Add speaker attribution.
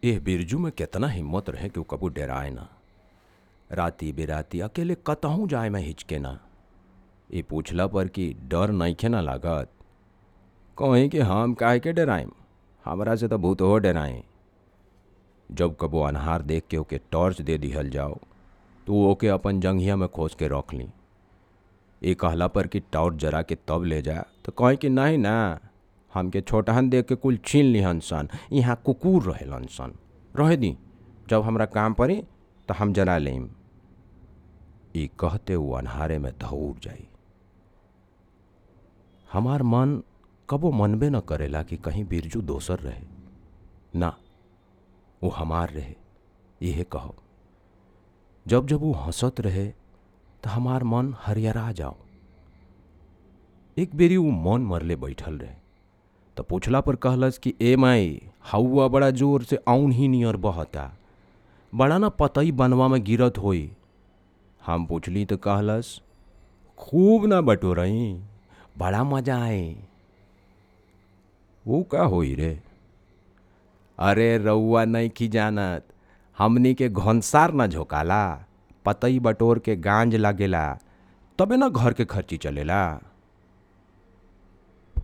Speaker 1: एह बिरजू में केतना हिम्मत रहे कि वो कबू डराए ना राती बेराती अकेले कतहूँ जाए में हिचके ना ये पूछला पर कि डर नइखे ना लागत कहीं कि हम काहे के डराइम हमरा से तो भूत हो डराए जब कबो अनहार देख के ओके टॉर्च दे दिहल जाओ तो वो ओके अपन जंघिया में खोज के रख ली ये कहला पर कि टॉर्च जरा के तब ले जा तो कहीं कि नहीं ना हमके छोटहन देख के कुल छीन लिहन सन यहाँ कुकुर रहेलन सन रहे दी जब हमरा काम पड़ी तो हम जरा लेम ई कहते वो अनहारे में दौड़ जाई हमार मन कबो मनबे न करेला कि कहीं बिरजू दोसर रहे ना वो हमार रहे यह कहो जब जब वो हंसत रहे तो हमार मन हरियरा जाओ एक बेरी वो मन मरले बैठल रहे तो पूछला पर कहलस कि ए माई हौआ बड़ा जोर से औन ही नियर बहता बड़ा ना पतई बनवा में गिरत होई हम पूछली तो कहलस खूब ना बटोरई बड़ा मजा आए वो का होई रे अरे रउआ नहीं की जानत हमनी के घनसार ना झोकाला पतई बटोर के गांज लागेला तबे ना घर के खर्ची चलेला